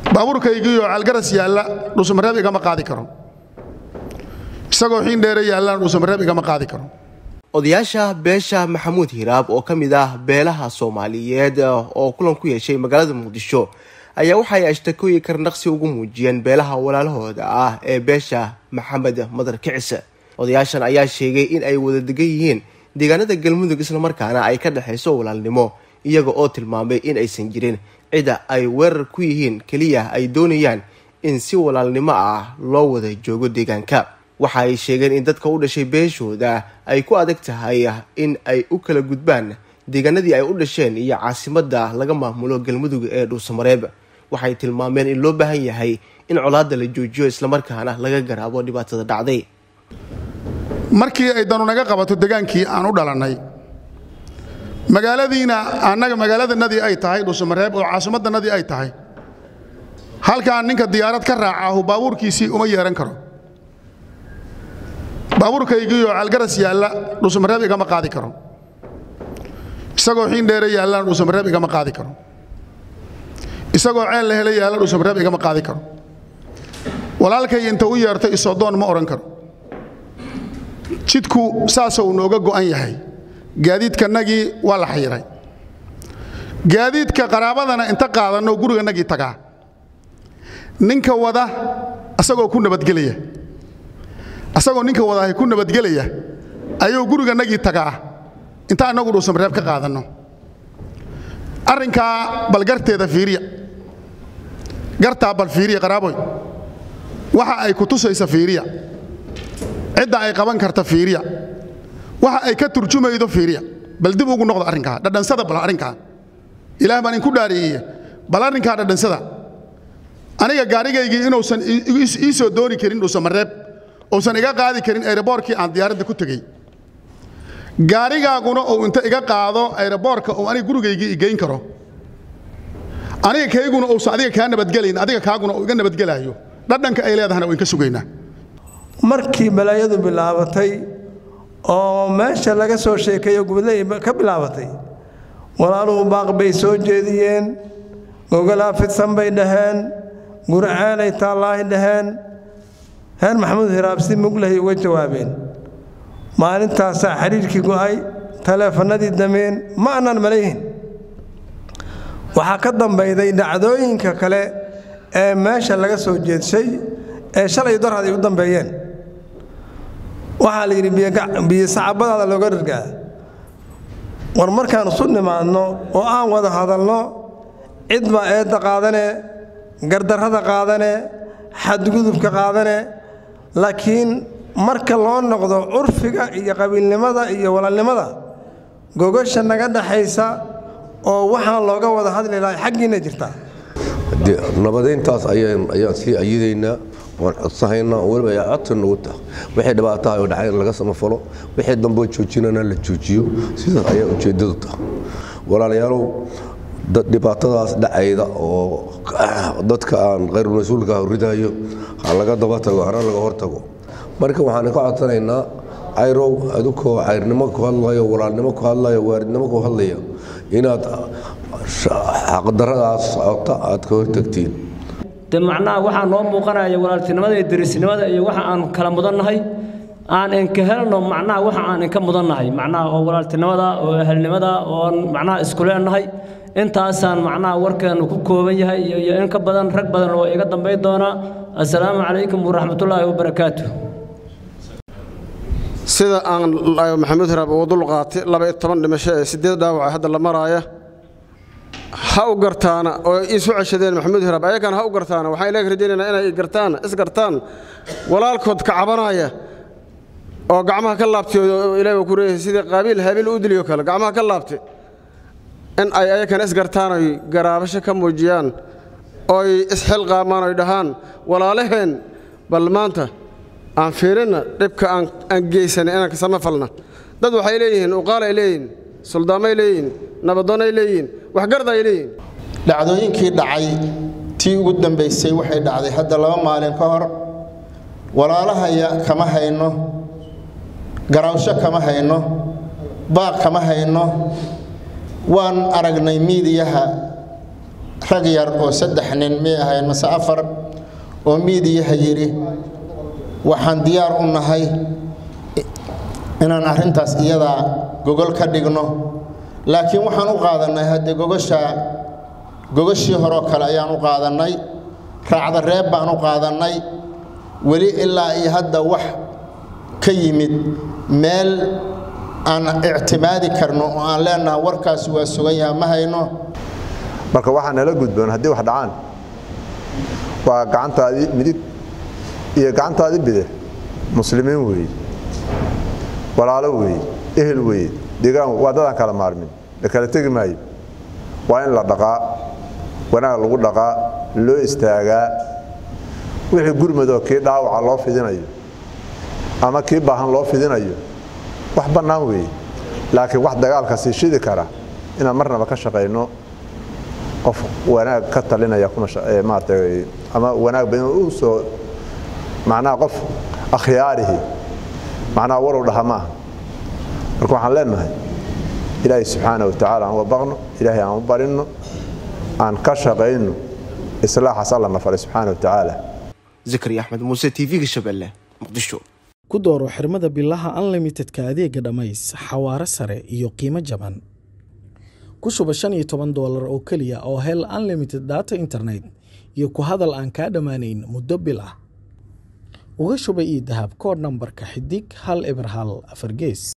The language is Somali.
baabuurkaygiioo caalgaras yaalla dhuusamareeb igama qaadi karo isagoo xiin dheere yaallaan dhuusamareeb igama qaadi karo odayaasha beesha maxamuud hiraab oo ka mid ah beelaha soomaaliyeed oo kulan ku yeeshay magaalada muqdisho ayaa waxay ashtakooyin karnaqsi ugu muujiyeen beelaha walaalahooda ah ee beesha maxamed madar kicise odayaashan ayaa sheegay in ay wada degan yihiin deegaanada galmudug islamarkaana ay ka dhexayso walaalnimo iyaga oo tilmaamay in aysan jirin cida ay weerar ku yihiin keliya ay doonayaan in si walaalnimo ah loo wada joogo deegaanka waxa ay sheegeen in dadka u dhashay beeshooda ay ku adag tahay in ay u kala gudbaan deegaanadii ay u dhasheen iyo caasimada laga maamulo galmudug ee dhuusamareeb waxay tilmaameen in loo baahan yahay in colaada la joojiyo islamarkaana laga garaabo dhibaatada dhacday markii ay danu naga qabato degaankii aan u dhalannay magaaladiina annaga magaaladanadii ay tahay dhuusamareeb oo caasimaddanadii ay tahay halkaan ninka diyaarad ka raacahu baabuurkiisii uma yeehan karo baabuurkaygiioo caalgaras yaalla dhuusamareeb igama qaadi karo isagoo xiin dheere yaallaan dhuusamareeb igama qaadi karo isagoo ceel la hele yaalla dhuusamareeb igama qaadi karo walaalkay inta u yeertay isodoon ma odhan karo jidku saasou nooga go'an yahay gaadiidkanagii waa la xayiray gaadiidka qaraabadana inta qaadanno guriganagii tagaa ninka wada asagoo ku nabadgelaya asagoo ninka wadahay ku nabadgelaya ayuu guriganagii tagaa inta annagu dhuusamareeb ka qaadanno arrinkaa bal garteeda fiiriya gartaa bal fiiriya qaraaboy waxa ay ku tusaysa fiiriya cidda ay qaban karta fiiriya waxa ay ka turjumaydo fiiriya bal dib ugu noqdo arrinkaa dhadhansada bal arrinkaa ilaah baan inku dhaareeyey bal arrinkaa dhadhansada aniga gaarigaygii inuusan ii soo dooni karin dhuusamareeb uusan iga qaadi karin ayroboorkii aan diyaaradda ku tegey gaarigaaguna uu inta iga qaado ayroboorka uu aniga gurigaygii igeyn karo aniga kayguna uusan adiga kaa nabadgelayn adiga kaaguna uu iga nabadgelaayo dhadhanka ay leedahana wayn ka sugaynaa markii balaayadu bilaabatay oo meesha laga soo sheekeeyo gubadley ka bilaabatay walaaluhu baaq bay soo jeediyeen gogolaa fidsan bay dhaheen gurceenay taallaahi dhaheen reer maxamuud hiraab si muglahay uga jawaabeen maalintaasaa xidhiirkii go'ay taleefannadii dameen ma annaan malayhin waxaa ka dambayday dhacdooyinka kale ee meesha laga soo jeedshay ee shalay darhad ay u dambeeyeen waxaa la yidhi biyo sacabadaada looga dhargaa war markaan isu nimaadno oo aan wada hadalno cid baa eedda qaadane gardarrada qaadane xadgudubka qaadane laakiin marka loo noqdo curfiga iyo qabiilnimada iyo walaalnimada gogasha naga dhaxaysa oo waxaan looga wada hadli lahay xaggiinna jirtaa nabadayntaas ayaan sii ayidaynaa waan codsahaynaa weliba ay codka nagu tah wixii dhibaataha oo dhacay laga samafalo wixii damboo joojinana la joojiyo sidaas ayaa ujeeddadu tah walaalayaalow dhibaatadaas dhacayda oo dadka aan khayrulmas-uulka ridayo ha laga daba tago hana laga hor tago marka waxaan ka codsanaynaa cayrow adukoo cayrnimo ku hadlayo walaalnimo ku hadlayo waaridnimo ku hadlaya inaad xaqdaradaas socota aad ka hortagtiin de macnaha waxaa noo muuqanaya walaaltinimada iyo derisnimada iyo waxa aan kala mudannahay aan inka helno macnaha waxa aan inka mudannahay macnaha oo walaaltinimada oo ahalnimada oon macnaha isku leenahay intaasaan macnaha warkeenu ku kooban yahay iyo in ka badan rag badan oo iga dambay doonaa assalaamu calaykum waraxmatullaahi wabarakaatu sida aan maxamuud hiraab ugu dul qaatay laba iyo toban dhimasho ee siddeed dhaawaca hadda la maraaya ha u gartaana oo isu ceshadeen maxamuud hiraab ayagana ha u gartaana waxaan ilaga rajaynaynaa inay gartaan isgartaan walaalkood ka cabanaya oo gacmaha ka laabtay oo ilaahay ku leeyahay sidii qaabiil habiil u diliyo kale gacmaha ka laabtay in ay ayagana isgartaan oy garaabasho ka muujiyaan oy isxilqaamaan oy dhahaan walaalaheen bal maanta aan fiirinna dhibka aan geysanay inaan kasama falna dad waxay leeyihiin uqaal ay leeyihiin suldaamay leeyihiin nabadoon ay leeyihiin waxgarad ay leeyihiin dhacdooyinkii dhacay tii ugu dambaysay waxay dhacday hadda laba maalin ka hor walaalahaya kama hayno garawsho kama hayno baaq kama hayno waan aragnay miidiyaha rag yar oo saddex nin miyay ahayn mase afar oo miidiyaha yidhi waxaan diyaar u nahay inaan arrintaas iyadaa gogol ka dhigno laakiin waxaan u qaadannay haddee gogoshaa gogashii horeo kale ayaan u qaadannay raacda reeb baan u qaadannay weli ilaa iyo hadda wax ka yimid meel aan ictimaadi karno oo aan leenahay warkaasi waa sugan yaha ma hayno marka waxaa nala gudboon haddii wax dhacaan waa gacantaadii midig iyo gacantaadii bidix muslimiin weeye walaalo weeye ehel weeye deegaan waa dadaan kala maarmin la kala tegi maayo waa in la dhaqaa wanaag lagu dhaqaa loo istaagaa wixii gurmadoo kii dhaawaca loo fidinayo ama kii baahan loo fidinayo wax bannaan weeye laakiin wax dagaalka sii shidi kara inaan marnaba ka shaqayno qof wanaag ka talinaya maarata ama wanaagba inuu u soo macnaha qof akhyaarihi macnaha warow dhaha maaha marka waxaan leenahay ilaahay subxaana wa tacaala aan wabaqno ilaahay aan u barinno aan ka shaqayno islaaxaas alla na faray subxaana wa tacaala zakari axmed muuse tv-ga shabeelle muqdisho ku dooro xirmada bilaha unlimitedka adeega dhammays xawaare sare iyo qiimo jaban ku shuba shan iyo toban doolar oo keliya oo hel unlimited data internet iyo ku hadal aan kaa dhammaanayn muddo bil ah uga shuba io dahab koodh nambarka xidig hal eber hal afar gees